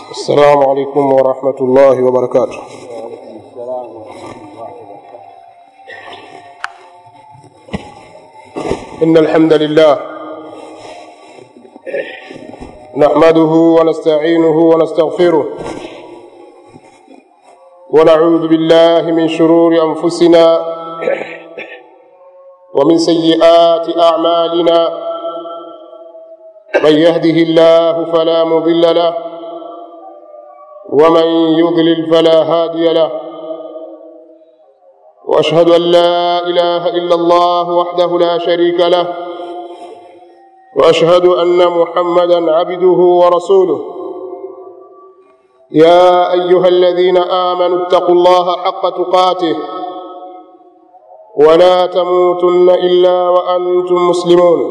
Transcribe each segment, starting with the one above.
السلام عليكم ورحمة الله وبركاته إن الحمد لله نحمده ونستعينه ونستغفره ونعوذ بالله من شرور أنفسنا ومن سيئات أعمالنا من يهده الله فلا مضل له ومن يضلل فلا هادي له واشهد ان لا اله الا الله وحده لا شريك له واشهد ان محمدا عبده ورسوله يا ايها الذين امنوا اتقوا الله حق تقاته ولا تموتن الا وانتم مسلمون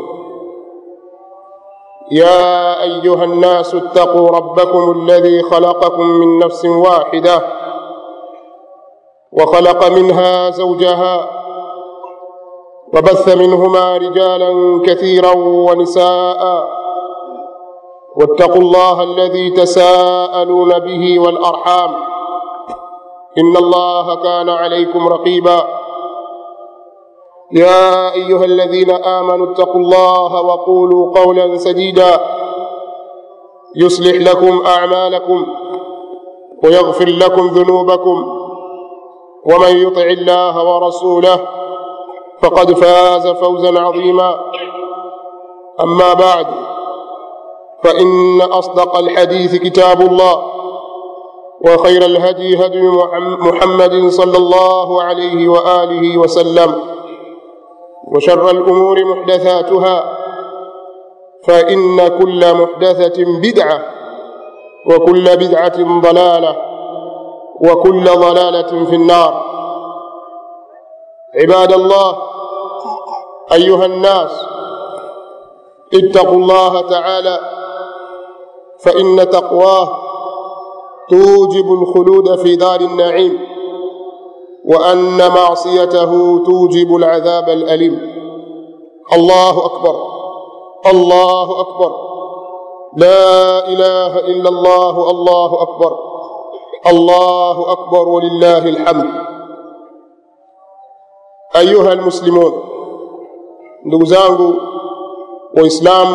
يا ايها الناس اتقوا ربكم الذي خلقكم من نفس واحده وخلق منها زوجها وبث منهما رجالا كثيرا ونساء واتقوا الله الذي تساءلون به والارحام ان الله كان عليكم رقيبا يا ايها الذين امنوا اتقوا الله وقولوا قولا سديدا يصلح لكم اعمالكم ويغفر لكم ذنوبكم ومن يطع الله ورسوله فقد فاز فوزا عظيما اما بعد فان اصدق الحديث كتاب الله وخير الهدي هدي محمد صلى الله عليه واله وسلم وشر الامور محدثاتها فان كل محدثه بدعه وكل بدعه ضلاله وكل ضلاله في النار عباد الله ايها الناس اتقوا الله تعالى فان تقواه توجب الخلود في دار النعيم وان معصيته توجب العذاب الاليم الله اكبر الله اكبر لا اله الا الله الله اكبر الله اكبر ولله الحمد ايها المسلمون ndugu zangu waislamu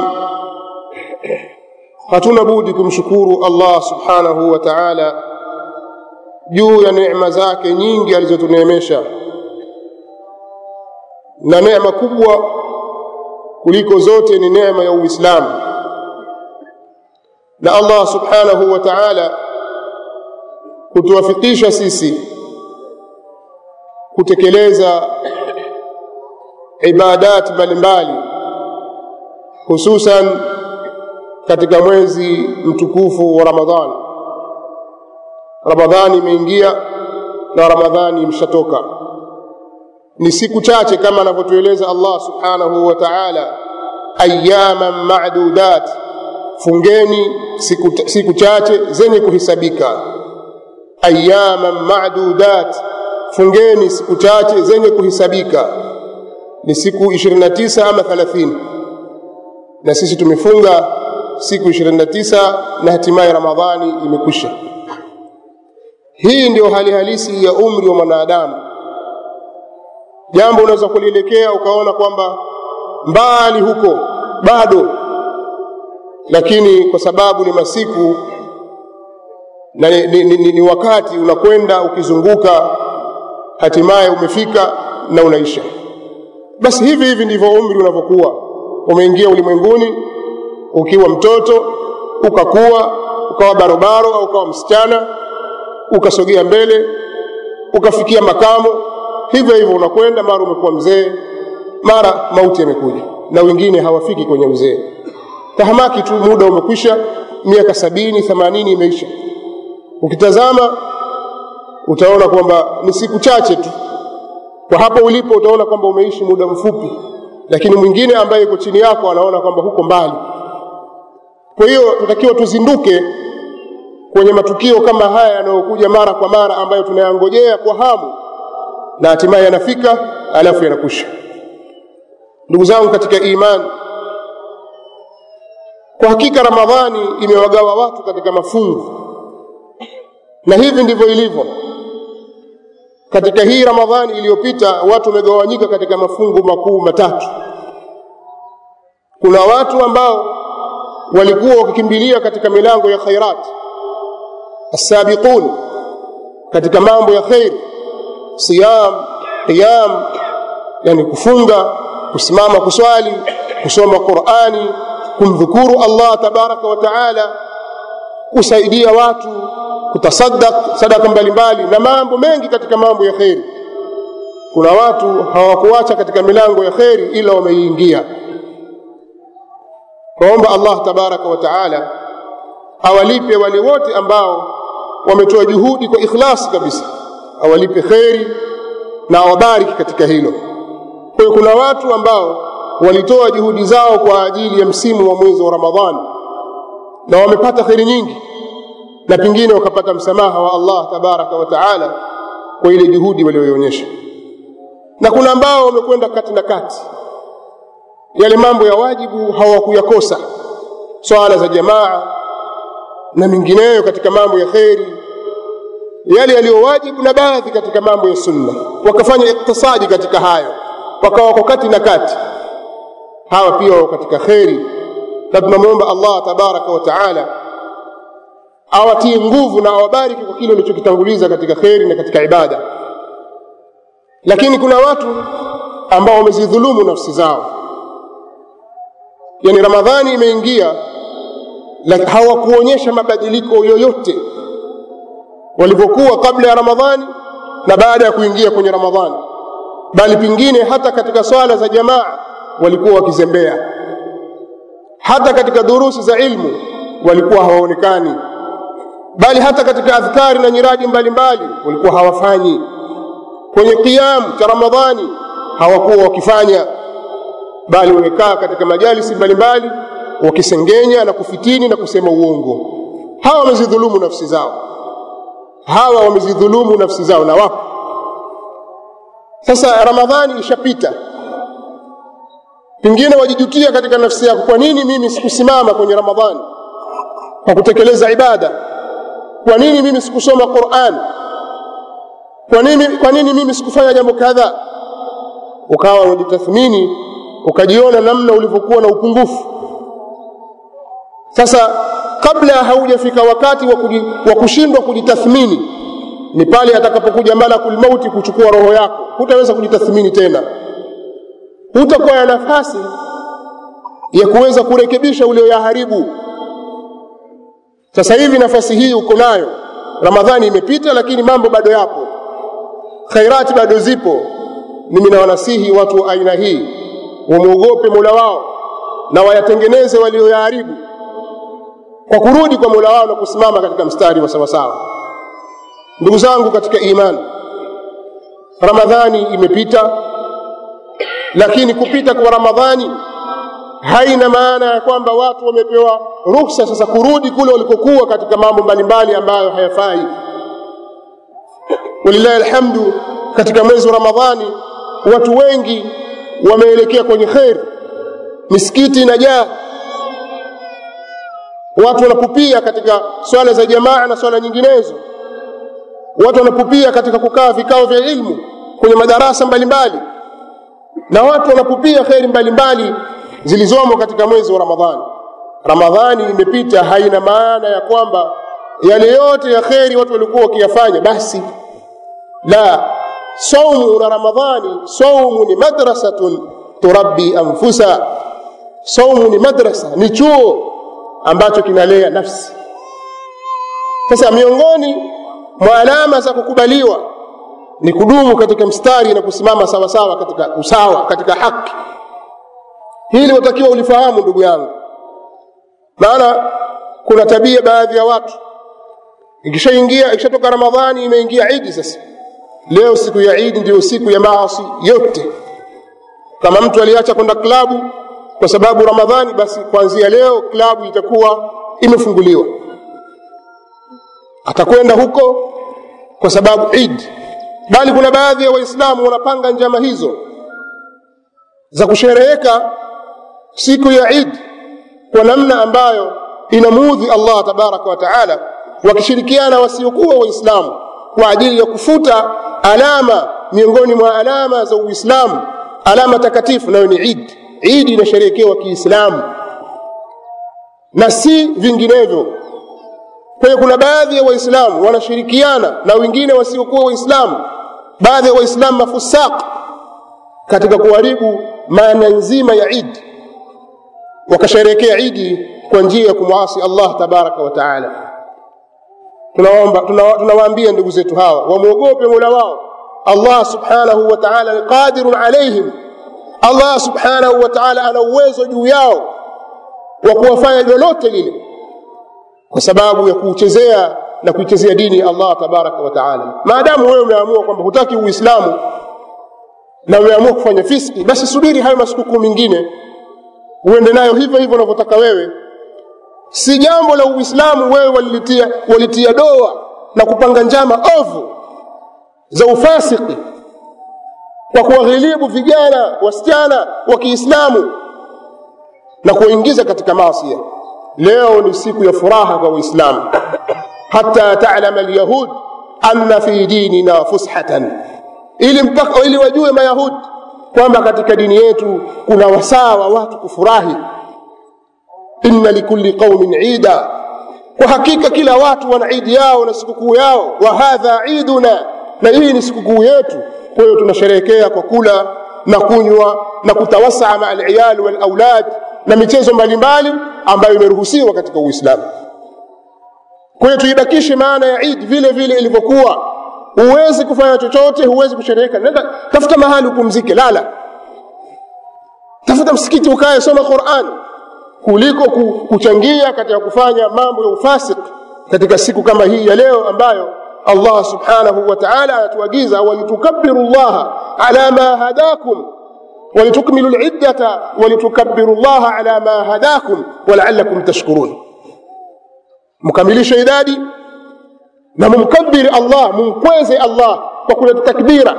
hatuna budi kumshukuru allah subhanahu wa taala juu ya neema zake nyingi alizotuneemesha na neema kubwa kuliko zote ni neema ya uislamu na allah subhanahu wa taala kutuwafikisha sisi kutekeleza ibadat mbalimbali hususan katika mwezi mtukufu wa ramadhani ramadhani imeingia na ramadhani imeshatoka ni siku chache kama anavyotueleza allah subhanahu wa taala ayaman madudat fungeni siku, siku chache zenye kuhisabika ayaman madudat fungeni siku chache zenye kuhisabika ni siku 29 ama 30 na sisi tumefunga siku 29 na hatimaye ramadhani imekwisha hii ndio hali halisi ya umri wa mwanadamu jambo unaweza kulielekea ukaona kwamba mbali huko bado lakini kwa sababu ni masiku na ni, ni, ni, ni wakati unakwenda ukizunguka hatimaye umefika na unaisha basi hivi hivi ndivyo umri unavyokuwa umeingia ulimwenguni ukiwa mtoto ukakuwa ukawa barobaro au ukawa msichana ukasogea mbele ukafikia makamo hivyo hivyo unakwenda mara umekuwa mzee mara mauti yamekuja na wengine hawafiki kwenye uzee tahamaki tu muda umekwisha miaka sabini themanini imeisha ukitazama utaona kwamba ni siku chache tu kwa hapo ulipo utaona kwamba umeishi muda mfupi lakini mwingine ambaye yuko chini yako anaona kwamba huko mbali kwa hiyo tunatakiwa tuzinduke kwenye matukio kama haya yanayokuja mara kwa mara ambayo tunayangojea kwa hamu na hatimaye yanafika alafu yanakwisha ndugu zangu katika imani kwa hakika ramadhani imewagawa watu katika mafungu na hivi ndivyo ilivyo katika hii ramadhani iliyopita watu wamegawanyika katika mafungu makuu matatu kuna watu ambao walikuwa wakikimbilia katika milango ya khairat assabiqun katika mambo ya khairi siyam qiyam yani kufunga kusimama kuswali kusoma qurani kumdhukuru allah tabaraka wa taala kusaidia watu kutasaddaq sadaka mbalimbali na mambo mengi katika mambo ya kheri kuna watu hawakuacha katika milango ya kheri ila wameiingia kwaomba allah tabaraka wa taala awalipe wale wote ambao wametoa juhudi kwa ikhlasi kabisa awalipe kheri na awabariki katika hilo kwa hiyo kuna watu ambao walitoa juhudi zao kwa ajili ya msimu wa mwezi wa ramadhani na wamepata kheri nyingi na pengine wakapata msamaha wa allah tabaraka wa taala kwa ile juhudi walioionyesha na kuna ambao wamekwenda kati na kati yale mambo ya wajibu hawakuyakosa swala za jamaa na mengineyo katika mambo ya kheri yale yaliyowajibu na baadhi katika mambo ya sunna wakafanya iktisadi katika hayo wakawa wako kati na kati hawa pia wako katika kheri na tunamwomba allah tabaraka wa taala awatie nguvu na awabariki kwa kile walichokitanguliza katika kheri na katika ibada lakini kuna watu ambao wamezidhulumu nafsi zao yani ramadhani imeingia hawakuonyesha mabadiliko yoyote walivyokuwa kabla ya ramadhani na baada ya kuingia kwenye ramadhani bali pengine hata katika swala za jamaa walikuwa wakizembea hata katika durusi za ilmu walikuwa hawaonekani bali hata katika adhkari na nyiradi mbalimbali walikuwa hawafanyi kwenye qiyamu cha ramadhani hawakuwa wakifanya bali wamekaa katika majalisi mbalimbali wakisengenya na kufitini na kusema uongo hawa wamezidhulumu nafsi zao hawa wamezidhulumu nafsi zao na wapo sasa ramadhani ishapita pengine wajijutia katika nafsi yako kwa nini mimi sikusimama kwenye ramadhani kwa kutekeleza ibada kwa nini mimi sikusoma quran kwa nini, kwa nini mimi sikufanya jambo kadha ukawa unajitathmini ukajiona namna ulivyokuwa na upungufu sasa kabla haujafika wakati wa, kuji, wa kushindwa kujitathmini ni pale atakapokuja malakul mauti kuchukua roho yako hutaweza kujitathmini tena hutakuwa na nafasi ya kuweza kurekebisha ulioyaharibu sasa hivi nafasi hii uko nayo ramadhani imepita lakini mambo bado yapo khairati bado zipo mimi nawanasihi watu wa aina hii wamwogope mola wao na wayatengeneze walioyaharibu kwa kurudi kwa mola wao na kusimama katika mstari wa sawasawa ndugu zangu katika imani ramadhani imepita lakini kupita kwa ramadhani haina maana ya kwamba watu wamepewa ruhusa sasa kurudi kule walikokuwa katika mambo mbalimbali ambayo hayafai walillahi alhamdu katika mwezi wa ramadhani watu wengi wameelekea kwenye kheri misikiti inajaa watu wanapupia katika swala za jamaa na swala nyinginezo watu wanapupia katika kukaa vikao vya ilmu kwenye madarasa mbalimbali na watu wanapupia kheri mbalimbali zilizomo katika mwezi wa ramadhani ramadhani imepita haina maana ya kwamba yale yote ya kheri watu walikuwa wakiyafanya basi la saumu na ramadhani saumu ni madrasatun turabbi anfusa saumu ni madrasa ni chuo ambacho kinalea nafsi sasa miongoni mwa alama za kukubaliwa ni kudumu katika mstari na kusimama sawa sawa katika usawa katika haki hili watakiwa ulifahamu ndugu yangu maana kuna tabia baadhi ya watu ikishaingia ikishatoka ramadhani imeingia idi sasa leo siku ya idi ndiyo siku ya maasi yote kama mtu aliacha kwenda klabu kwa sababu ramadhani basi kuanzia leo klabu itakuwa imefunguliwa atakwenda huko kwa sababu idi bali kuna baadhi ya waislamu wanapanga njama hizo za kushereheka siku ya idi kwa namna ambayo inamuudhi allah tabaraka wa taala wakishirikiana wasiokuwa waislamu kwa ajili ya kufuta alama miongoni mwa alama za uislamu alama takatifu nayo ni idi idi inasherehekewa kiislamu na si vinginevyo kwa hiyo kuna baadhi ya waislamu wanashirikiana na wengine wasiokuwa waislamu baadhi ya waislamu mafusaq katika kuharibu maana nzima ya idi wakasherehekea idi kwa njia ya kumwasi allah tabaraka wa taala tunawaambia tuna, tuna ndugu zetu hawa wamwogope mola wao allah subhanahu wa taala ni qadirun alaihim allah subhanahu wa taala ana uwezo juu yao wa kuwafanya lolote lile kwa sababu ya kuuchezea na kuichezea dini ya allah tabaraka wa taala maadamu wewe umeamua kwamba hutaki uislamu na umeamua kufanya fiski basi subiri hayo masikukuu mengine uende nayo hivyo hivyo unavyotaka wewe si jambo la uislamu wewe walitia, walitia doa na kupanga njama ovu za ufasiki kwa kuwaghilibu vijana wasichana wa kiislamu na kuwaingiza katika maasia leo ni siku ya furaha kwa uislamu hata talama alyahud anna fi dinina fushatan ili mpaka ili wajue mayahudi kwamba katika dini yetu kuna wasaa wa watu kufurahi inna likulli qaumin ida kwa hakika kila watu wana idi yao na sikukuu yao wa hadha iduna na hii ni sikukuu yetu kwa hiyo tunasherehekea kwa kula na kunywa na kutawasaa maa aliyal walaulad na michezo mbalimbali ambayo imeruhusiwa katika uislamu kwa hiyo tuibakishe maana ya idi vile vile ilivyokuwa huwezi kufanya chochote huwezi kushereheka nenda tafuta mahali upumzike lala tafuta msikiti ukae soma quran kuliko kuchangia katika kufanya mambo ya ufasik katika siku kama hii ya leo ambayo allah subhanahu wa taala anatuagiza walitukabiru llaha ala ma hadakum ولتكملوا العدة ولتكبروا الله على ما هداكم ولعلكم تشكرون مكمليش idadi na mumkabiri allah mumkweze allah kwa kuleta takbira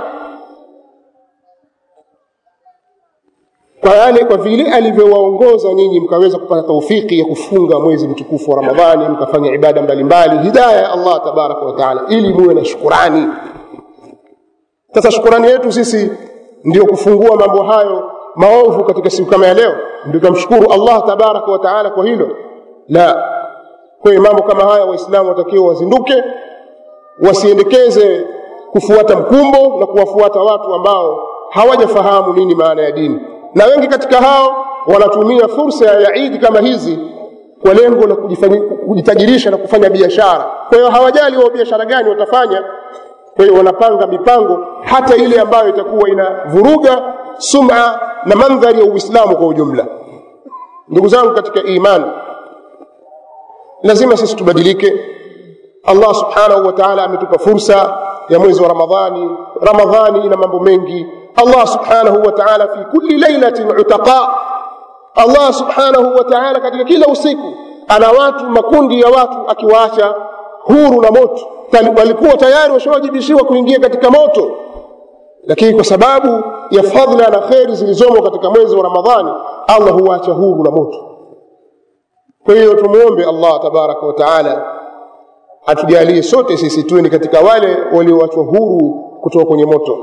kwa yale kwa vile alivyowaongoza nyinyi mkaweza kupata taufiki ya kufunga mwezi mtukufu wa ramadhani mkafanya ibada mbalimbali hidaya ya allah tabaraka wa taala ili muwe na shukurani sasa shukurani yetu sisi ndio kufungua mambo hayo maovu katika siku kama ya leo ndio tunamshukuru allah tabaraka wa taala kwa hilo la kwa hiyo mambo kama haya waislamu watakiwa wazinduke wasiendekeze kufuata mkumbo na kuwafuata watu ambao hawajafahamu nini maana ya dini na wengi katika hao wanatumia fursa ya idi kama hizi kwa lengo la kujitajirisha na kufanya biashara kwa hiyo hawajali wao biashara gani watafanya kwa hiyo wanapanga mipango hata ile ambayo itakuwa inavuruga suma na mandhari ya uislamu kwa ujumla ndugu zangu katika imani lazima sisi tubadilike allah subhanahu wa taala ametupa fursa ya mwezi wa ramadhani ramadhani ina mambo mengi allah subhanahu wa taala fi kulli lailatin utaqa allah subhanahu wa taala katika kila usiku ana watu makundi ya watu akiwaacha huru na moto walikuwa tayari washawajibishiwa kuingia katika moto lakini kwa sababu ya fadhila na kheri zilizomo katika mwezi wa ramadhani allah huwaacha huru na moto kwa hiyo tumwombe allah tabaraka wa taala atujalie sote sisi tuwe ni katika wale walioachwa huru kutoka kwenye moto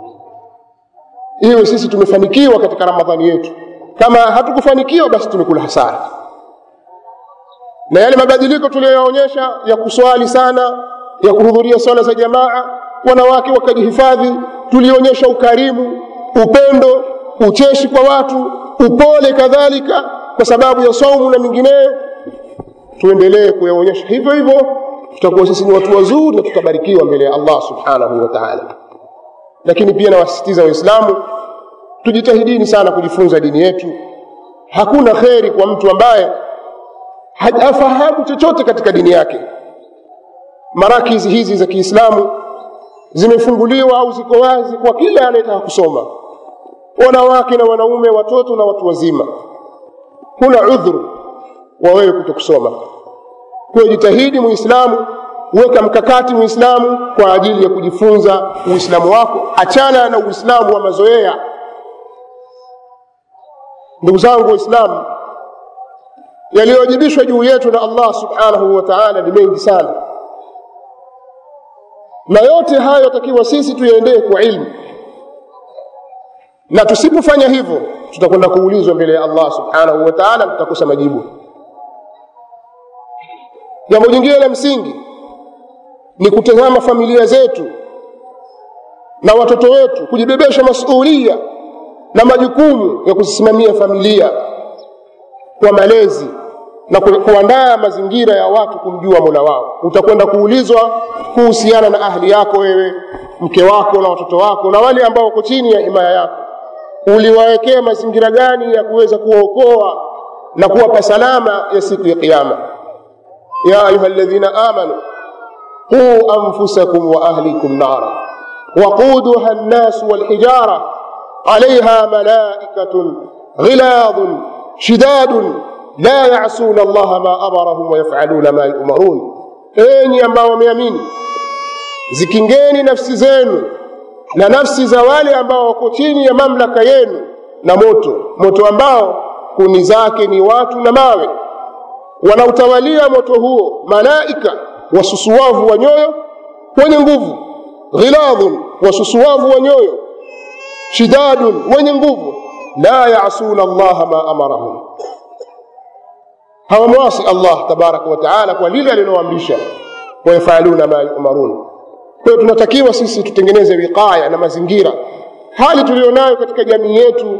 iwe sisi tumefanikiwa katika ramadhani yetu kama hatukufanikiwa basi tumekula hasara na yale mabadiliko tuliyoyaonyesha ya kuswali sana ya kuhudhuria swala za jamaa wanawake wakajihifadhi tulionyesha ukarimu upendo ucheshi kwa watu upole kadhalika kwa sababu ya saumu na mingineyo tuendelee kuyaonyesha hivyo hivyo tutakuwa sisi ni watu wazuri na tutabarikiwa mbele ya allah subhanahu wa taala lakini pia nawasisitiza waislamu tujitahidini sana kujifunza dini yetu hakuna kheri kwa mtu ambaye hafahamu chochote katika dini yake marakizi hizi za kiislamu zimefunguliwa au ziko wazi kwa kila anayetaka kusoma wanawake na wanaume watoto na watu wazima huna udhuru wa wewe kuto kusoma kwa jitahidi muislamu weka mkakati muislamu kwa ajili ya kujifunza uislamu wako achana na uislamu wa mazoea ndugu zangu waislamu yaliyowajibishwa juu yetu na allah subhanahu wa taala ni mengi sana na yote hayo takiwa sisi tuyaendee kwa ilmu na tusipofanya hivyo tutakwenda kuulizwa mbele ya allah subhanahu wa taala tutakosa majibu jambo jingine la msingi ni kutazama familia zetu na watoto wetu kujibebesha masuulia na majukumu ya kuzisimamia familia kwa malezi na kuandaa mazingira ya watu kumjua mola wao utakwenda kuulizwa kuhusiana na ahli yako wewe mke wako na watoto wako na wale ambao wako chini ya himaya yako uliwawekea mazingira gani ya kuweza kuwaokoa na kuwapa salama ya siku ya kiama ya ayuha ladhina amanu quu anfusakum wa ahlikum nara waquduha nnasu walhijara عليها ملائكة غلاظ شداد لا يعصون الله ما أمرهم ويفعلون ما يؤمرون enyi ambao wameamini zikingeni nafsi zenu na nafsi za wale ambao wako chini ya mamlaka yenu na moto moto ambao kuni zake ni watu na mawe wanautawalia moto huo malaika wasusuwavu wa nyoyo wenye nguvu ghiladhun wasusuwavu wa nyoyo shidadun wenye nguvu la yasuna allaha ma amarahum hawamwasi allah tabaraka wa taala kwa lile aliloamrisha wayafaluna ma yumarun kwa hiyo tunatakiwa sisi tutengeneze wiqaya na mazingira hali tuliyonayo katika jamii yetu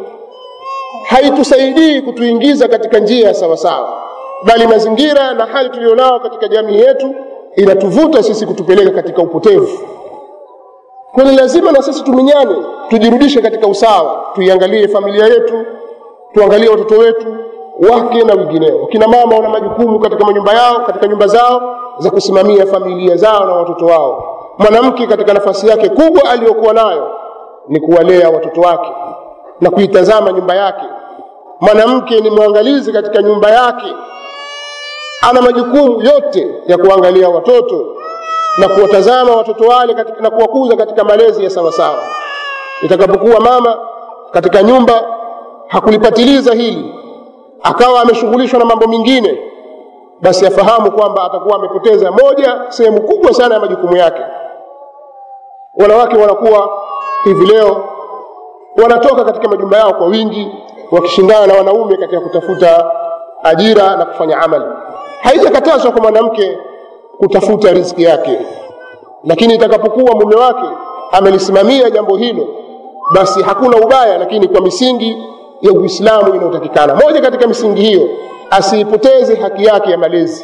haitusaidii kutuingiza katika njia ya sawasawa bali mazingira na hali tuliyonayo katika jamii yetu inatuvuta sisi kutupeleka katika upotevu kwani lazima na sisi tuminyane tujirudishe katika usawa tuiangalie familia yetu tuangalie watoto wetu wake na wengineo kina mama wana majukumu katika manyumba yao katika nyumba zao za kusimamia familia zao na watoto wao mwanamke katika nafasi yake kubwa aliyokuwa nayo ni kuwalea watoto wake na kuitazama nyumba yake mwanamke ni mwangalizi katika nyumba yake ana majukumu yote ya kuangalia watoto na kuwatazama watoto wale katika, na kuwakuza katika malezi ya sawasawa itakapokuwa mama katika nyumba hakulipatiliza hili akawa ameshughulishwa na mambo mengine basi afahamu kwamba atakuwa amepoteza moja sehemu kubwa sana ya majukumu yake wanawake wanakuwa hivi leo wanatoka katika majumba yao kwa wingi wakishindana na wanaume katika kutafuta ajira na kufanya amali haijakatazwa kwa mwanamke kutafuta riziki yake lakini itakapokuwa mume wake amelisimamia jambo hilo basi hakuna ubaya lakini kwa misingi ya uislamu inayotakikana moja katika misingi hiyo asiipoteze haki yake ya malezi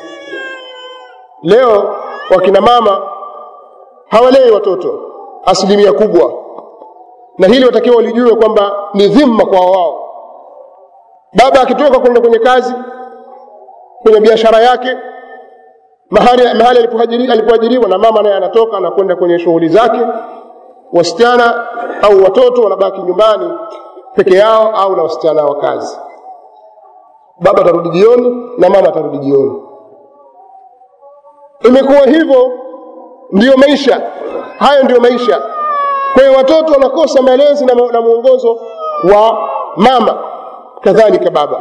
leo wakina mama hawalei watoto asilimia kubwa na hili watakiwa walijue kwamba ni dhima kwa wao baba akitoka kwenda kwenye kazi kwenye biashara yake mahali, mahali alipoajiriwa na mama naye anatoka na kwenda kwenye shughuli zake wasichana au watoto wanabaki nyumbani peke yao au na wasichana wa kazi baba atarudi jioni na mama atarudi jioni imekuwa hivyo ndiyo maisha hayo ndiyo maisha kwa hiyo watoto wanakosa malezi na, na mwongozo wa mama kadhalika baba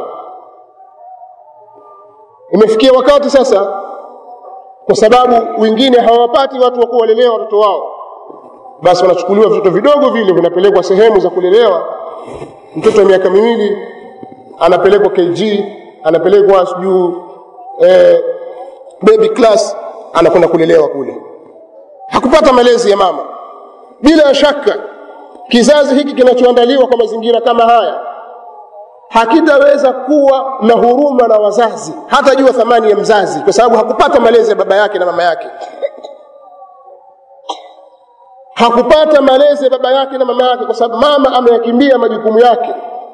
imefikia wakati sasa kwa sababu wengine hawapati watu wa kuwalelea watoto wao basi wanachukuliwa vitoto vidogo vile vinapelekwa sehemu za kulelewa mtoto wa miaka miwili anapelekwa kg anapelekwa sijuu eh, baby class anakwenda kulelewa kule hakupata malezi ya mama bila shaka kizazi hiki kinachoandaliwa kwa mazingira kama haya hakitaweza kuwa na huruma na wazazi hatajua thamani ya mzazi kwa sababu hakupata malezi ya baba yake na mama yake hakupata malezi ya baba yake na mama yake kwa sababu mama ameyakimbia majukumu yake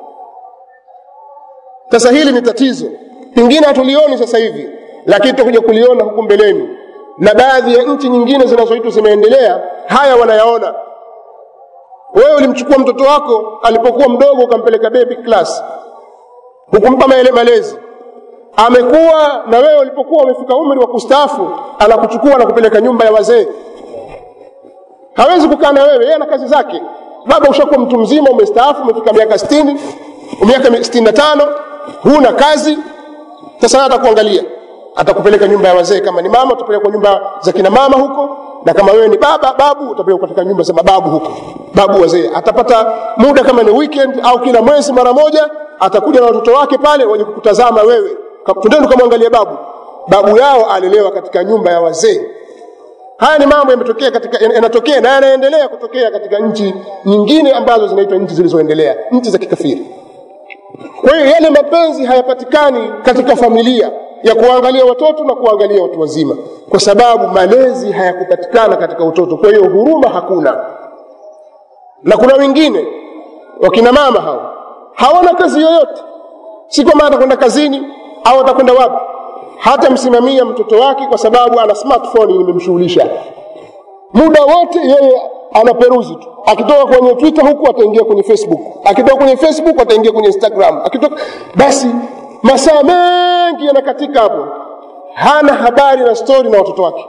sasa hili ni tatizo pengine hatulioni sasa hivi lakini tutakuja kuliona huku mbeleni na baadhi ya nchi nyingine zinazoitwa zimeendelea haya wanayaona wewe ulimchukua mtoto wako alipokuwa mdogo ukampeleka baby class hukumpa malezi amekuwa na wewe ulipokuwa umefika umri wa kustaafu anakuchukua na kupeleka nyumba ya wazee hawezi kukaa na wewe yeye ana kazi zake baba ushakuwa mtu mzima umestaafu umefika miaka sitini miaka sitini na tano huna kazi sasa atakuangalia atakupeleka nyumba ya wazee kama ni mama utapelekwa nyumba za kina mama huko na kama wewe ni baba babu utapelekwa katika nyumba za mababu huko babu wazee atapata muda kama ni weekend au kila mwezi mara moja atakuja na watoto wake pale waje kukutazama wewe twendeni ukamwangalia babu babu yao alelewa katika nyumba ya wazee haya ni mambo yametokea katika yanatokea na yanaendelea kutokea katika nchi nyingine ambazo zinaitwa nchi zilizoendelea nchi za kikafiri kwa hiyo yale mapenzi hayapatikani katika familia ya kuangalia watoto na kuangalia watu wazima kwa sababu malezi hayakupatikana katika utoto kwa hiyo huruma hakuna na kuna wengine wakina mama hao hawana kazi yoyote si kwamba atakwenda kazini au atakwenda wapi hata msimamia mtoto wake kwa sababu ana smartphone imemshughulisha muda wote yeye anaperuzi tu akitoka kwenye twitter huku ataingia kwenye facebook akitoka kwenye facebook ataingia kwenye instagram akitoka basi masaa mengi yanakatika hapo hana habari na stori na watoto wake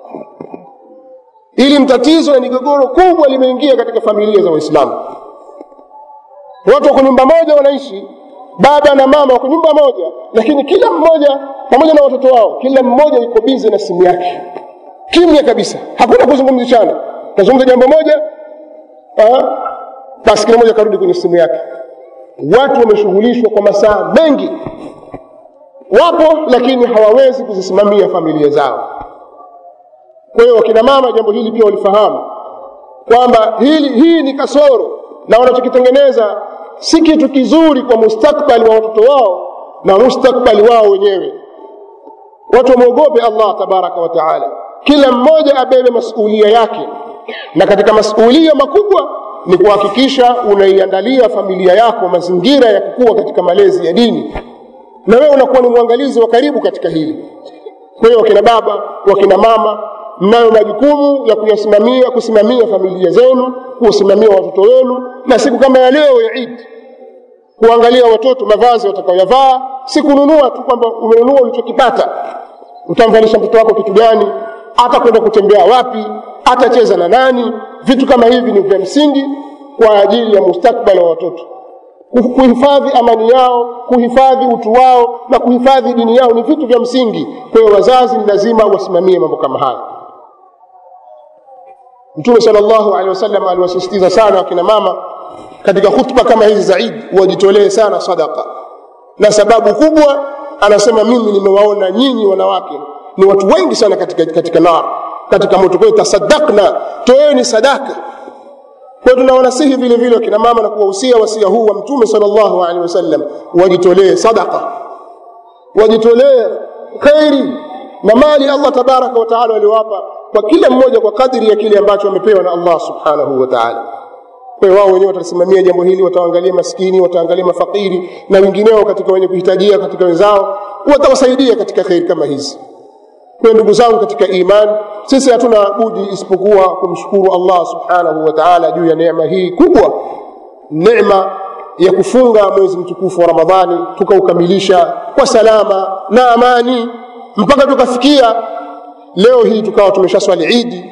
ili mtatizo na migogoro kubwa limeingia katika familia za waislamu watu wako nyumba moja wanaishi baba na mama wako nyumba moja lakini kila mmoja pamoja na watoto wao kila mmoja yuko bize na simu yake kimya kabisa hakuna kuzungumzishana tazungumza jambo moja basi kila mmoja karudi kwenye simu yake watu wameshughulishwa kwa masaa mengi wapo lakini hawawezi kuzisimamia familia zao kwa hiyo wakina mama jambo hili pia walifahamu kwamba hili hii ni kasoro na wanachokitengeneza si kitu kizuri kwa mustakbali wa watoto wao na mustakbali wao wenyewe watu wamwogope allah tabaraka wa taala kila mmoja abebe masuulia yake na katika masuulia makubwa ni kuhakikisha unaiandalia familia yako mazingira ya kukua katika malezi ya dini na wewe unakuwa ni mwangalizi wa karibu katika hili kwa hiyo wakina baba wakina mama mnayo majukumu ya kuyasimamia kusimamia familia zenu kuwasimamia watoto wenu na siku kama ya leo ya idi kuangalia watoto mavazi watakaoyavaa si kununua tu kwamba umenunua ulichokipata utamvalisha mtoto wako kitu gani hata kwenda kutembea wapi atacheza na nani vitu kama hivi ni vya msingi kwa ajili ya mustakbali wa watoto kuhifadhi amani yao kuhifadhi utu wao na kuhifadhi dini yao ni vitu vya msingi kwa hiyo wazazi ni lazima wasimamie mambo kama haya mtume salllahu alehi wasallam aliwasisitiza sana wakina mama katika khutba kama hizi za idi wajitolee sana sadaka na sababu kubwa anasema mimi nimewaona nyinyi wanawake ni watu wengi sana katika, katika nar katika moto kwa hiyo tasadakna toeni sadaka kwa hiyo tunawanasihi vile vile wakina mama na kuwahusia wasia huu wa mtume salllahu alehi wasallam wajitolee sadaka wajitolee kheri na mali allah tabaraka wataala waliowapa kwa kila mmoja kwa kadri ya kile ambacho wamepewa na allah subhanahu wa taala kwa hiyo wao wenyewe watasimamia jambo hili wataangalia maskini wataangalia mafakiri na wengineo katika wenye kuhitajia katika wenzao watawasaidia katika kheri kama hizi kwa ndugu zangu katika iman sisi hatuna budi isipokuwa kumshukuru allah subhanahu wa taala juu ya neema hii kubwa neema ya kufunga mwezi mtukufu wa ramadhani tukaukamilisha kwa salama na amani mpaka tukafikia leo hii tukawa tumeshaswali idi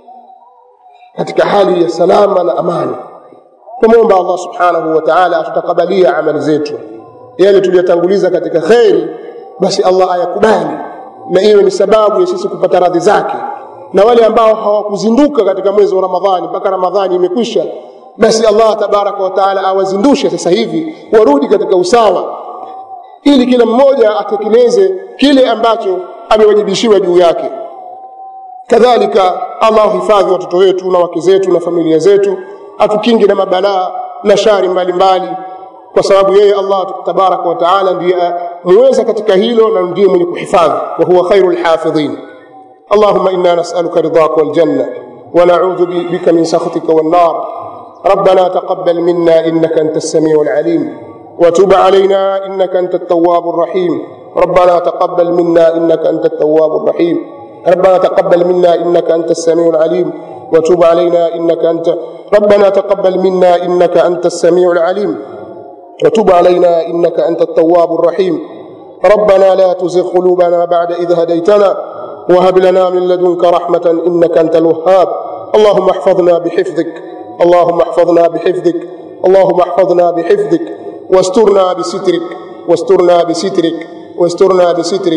katika hali ya salama na amani tumwomba allah subhanahu wa taala atutakabalia amali zetu yale tuliyotanguliza katika kheri basi allah ayakubali na iwe ni sababu ya sisi kupata radhi zake na wale ambao hawakuzinduka katika mwezi wa ramadhani mpaka ramadhani imekwisha basi allah tabaraka wataala awazindushe sasa hivi warudi katika usawa ili kila mmoja atekeleze kile ambacho amewajibishiwa juu yake kadhalika allah hifadhi watoto wetu na wake zetu na familia zetu atukinge na mabalaa na shari mbalimbali mbali. kwa sababu yeye allah tabaraka wataala ndiye muweza katika hilo na ndiye mwenye kuhifadhi wa huwa khairu lhafidhin اللهم انا نسالك رضاك والجنه ونعوذ بك من سخطك والنار ربنا تقبل منا انك انت السميع العليم وتب علينا انك انت التواب الرحيم ربنا تقبل منا انك انت التواب الرحيم ربنا تقبل منا انك انت السميع العليم وتب علينا انك انت ربنا تقبل منا انك انت السميع العليم وتب علينا انك انت التواب الرحيم ربنا لا تزغ قلوبنا بعد اذ هديتنا وهب لنا من لدنك رحمه انك انت الوهاب اللهم احفظنا بحفظك اللهم احفظنا بحفظك اللهم احفظنا بحفظك واسترنا بسترك واسترنا بسترك واسترنا بسترك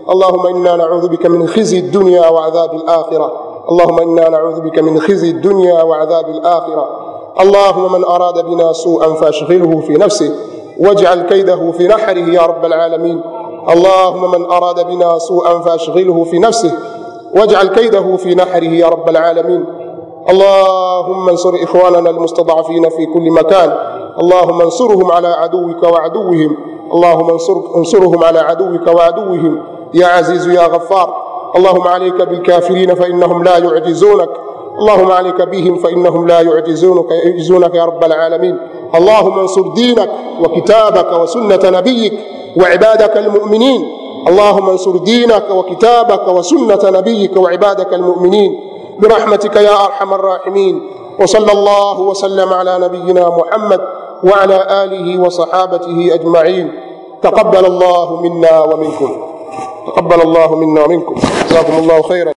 اللهم إنا نعوذ بك من خزي الدنيا وعذاب الآخرة اللهم إنا نعوذ بك من خزي الدنيا وعذاب الآخرة اللهم من أراد بنا سوءا فاشغله في نفسه واجعل كيده في نحره يا رب العالمين اللهم من أراد بنا سوءا فاشغله في نفسه واجعل كيده في نحره يا رب العالمين اللهم انصر إخواننا المستضعفين في كل مكان اللهم انصرهم على عدوك وعدوهم اللهم انصر انصرهم على عدوك وعدوهم يا عزيز يا غفار اللهم عليك بالكافرين فإنهم لا يعجزونك اللهم عليك بهم فإنهم لا يعجزونك يعجزونك يا رب العالمين اللهم انصر دينك وكتابك وسنة نبيك وعبادك المؤمنين اللهم انصر دينك وكتابك وسنة نبيك وعبادك المؤمنين برحمتك يا أرحم الراحمين وصلى الله وسلم على نبينا محمد وعلى آله وصحابته أجمعين تقبل الله منا ومنكم تقبل الله منا ومنكم جزاكم الله خيرا